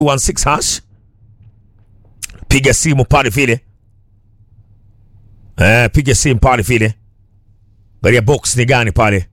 16 hash, piga simu pale vile eh, piga simu pale vile, angalia box ni gani pale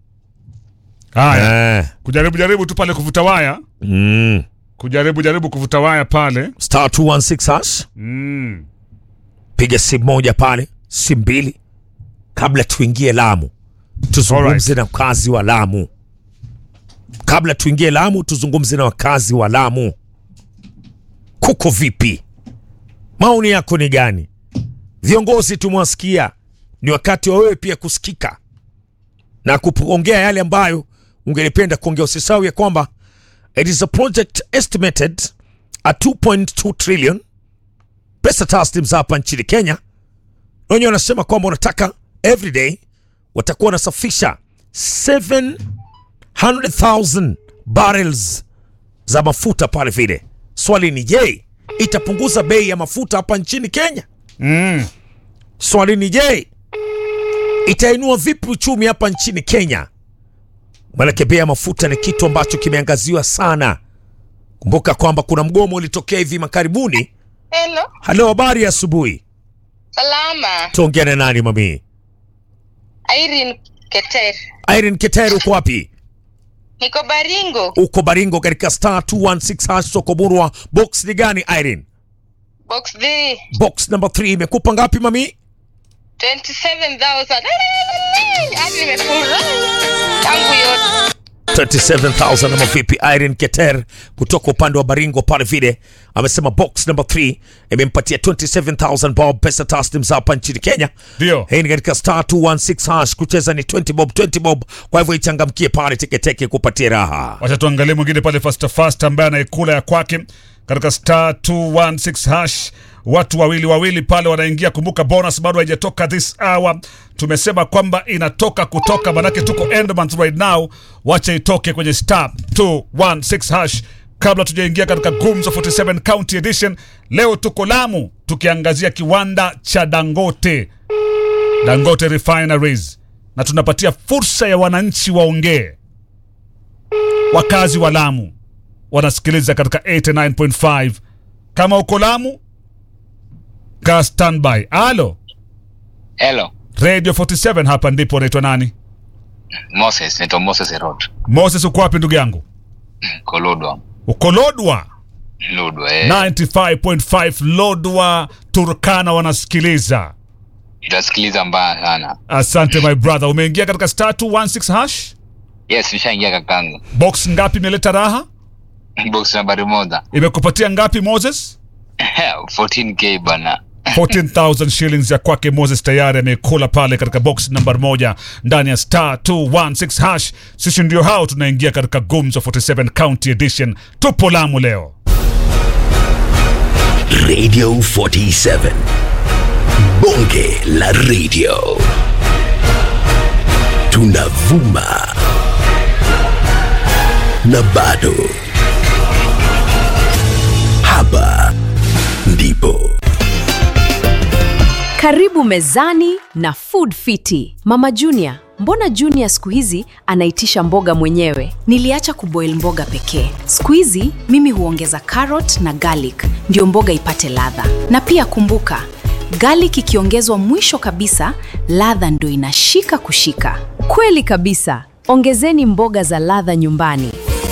Haya, eh, kujaribu jaribu tu pale kuvuta waya, mm. kujaribu jaribu kuvuta waya pale. star 216 hash Mm. piga simu moja pale, simu mbili, kabla tuingie Lamu tuzungumze na wakazi wa Lamu. Kabla tuingie Lamu tuzungumze na wakazi wa Lamu, kuko vipi? Maoni yako ni gani? Viongozi tumewasikia, ni wakati wa wewe pia kusikika na kuongea yale ambayo ungelipenda kuongea. Usisahau ya kwamba it is a project estimated at 2.2 trillion pesa taslim za hapa nchini Kenya. Wenyewe wanasema kwamba wanataka everyday watakuwa wanasafisha 700,000 barrels za mafuta pale vile. Swali ni je, itapunguza bei ya mafuta hapa nchini Kenya? Mm. Swali ni je, itainua vipi uchumi hapa nchini Kenya? Maanake bei ya mafuta ni kitu ambacho kimeangaziwa sana. Kumbuka kwamba kuna mgomo ulitokea hivi makaribuni. Hello, Halo, habari ya asubuhi. salama. Tuongea na nani mami? Irene Keter. Irene Keter, uko wapi? Niko Baringo. Uko Baringo katika star 216 hash soko Burwa. Box ni gani Irene? Box 3. Box number 3 imekupa ngapi mami? 27,000. Hadi nimefurahi. Tangu yote. 37000 ama vipi? Irene Keter kutoka upande wa Baringo pale vile amesema box number 3 imempatia 27000 bob pesa taslim za hapa nchini Kenya. Ndio. Hii ni katika star 216 hash, kucheza ni 20 bob 20 bob, kwa hivyo ichangamkie pale teketeke kupatia raha. Wacha tuangalie mwingine pale fast fast ambaye anaikula ya kwake katika star 216 hash. Watu wawili wawili pale wanaingia. Kumbuka bonus bado haijatoka this hour. Tumesema kwamba inatoka kutoka, manake tuko end month right now. Wacha itoke kwenye star 216 hash kabla tujaingia katika Gumzo 47 County Edition. Leo tuko Lamu tukiangazia kiwanda cha Dangote, Dangote Refineries, na tunapatia fursa ya wananchi waongee wakazi wa Lamu wanasikiliza katika 89.5. Kama uko Lamu, kaa standby. Alo, Hello, Radio 47 hapa ndipo. Unaitwa nani? Moses, naitwa Moses Herod. Moses, uko wapi ndugu yangu? Kolodwa. Uko Lodwa Lodwa, eh. 95.5 Lodwa, Turkana wanasikiliza. Itasikiliza mbaya sana. Asante my brother. Umeingia katika star 216 hash. Yes, nishaingia kakangu. Box ngapi imeleta raha? Box nambari moja. Imekupatia ngapi Moses? 14k bana. 14,000 shillings ya kwake Moses tayari amekula pale katika box number moja ndani ya star 216 hash. Sisi ndio hao tunaingia katika Gumzo 47 County Edition. Tupo Lamu leo. Radio 47. Bonge la radio. Tunavuma. Na bado. Hapa ndipo. Karibu mezani na Food Fiti. Mama Junior, mbona Junior siku hizi anaitisha mboga mwenyewe? Niliacha kuboil mboga pekee. Siku hizi mimi huongeza carrot na garlic ndio mboga ipate ladha. Na pia kumbuka, garlic ikiongezwa mwisho kabisa, ladha ndio inashika kushika. Kweli kabisa. Ongezeni mboga za ladha nyumbani.